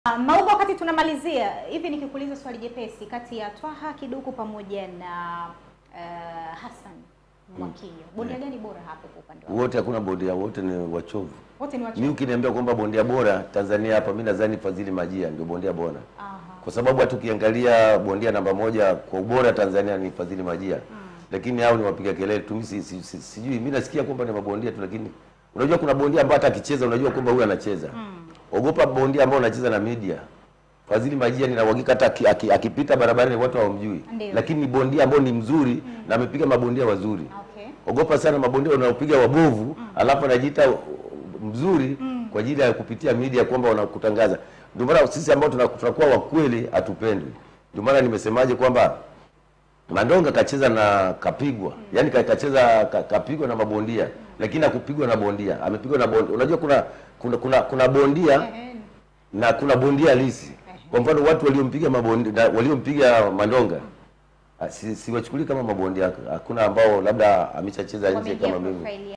Uh, Mauba, wakati tunamalizia hivi, nikikuuliza swali jepesi kati ya Twaha Kiduku pamoja na uh, Hassan Mwakinyo, bondia gani bora hapo kwa upande wako? Wote hakuna bondia, wote ni wachovu. Wote ni Mimi wachovu. ukiniambia kwamba bondia bora Tanzania hapa, mimi nadhani Fadhili Majia ndio bondia bora, Aha. kwa sababu hata ukiangalia bondia namba moja kwa ubora Tanzania ni Fadhili Majia, lakini hao ni wapiga kelele tu. Mimi si, si, si, sijui, mimi nasikia kwamba ni mabondia tu, lakini unajua kuna bondia ambaye hata akicheza unajua kwamba huyu anacheza. Ogopa bondia ambao anacheza na media. Fadhili Majia nina uhakika hata aki- aki- akipita barabarani watu hawamjui, Ndio. lakini ni bondia ambao ni mzuri na amepiga mabondia wazuri. Okay. Ogopa sana mabondia wanaopiga wabovu alafu anajiita uh, mzuri kwa ajili ya kupitia media kwamba wanakutangaza. Ndio maana sisi ambao tuna- tunakuwa wa kweli hatupendwi. Ndio maana nimesemaje kwamba Mandonga kacheza na kapigwa, yaani ka- kacheza ka- kapigwa na mabondia, lakini hakupigwa na bondia, amepigwa na bondia. Unajua kuna kuna kuna, kuna bondia Eh, na kuna bondia halisi. Kwa mfano watu waliompiga mabondia na waliompiga Mandonga ah, si, siwachukuli kama mabondia. Hakuna ambao labda ameshacheza nje wameingia kama mimi. profile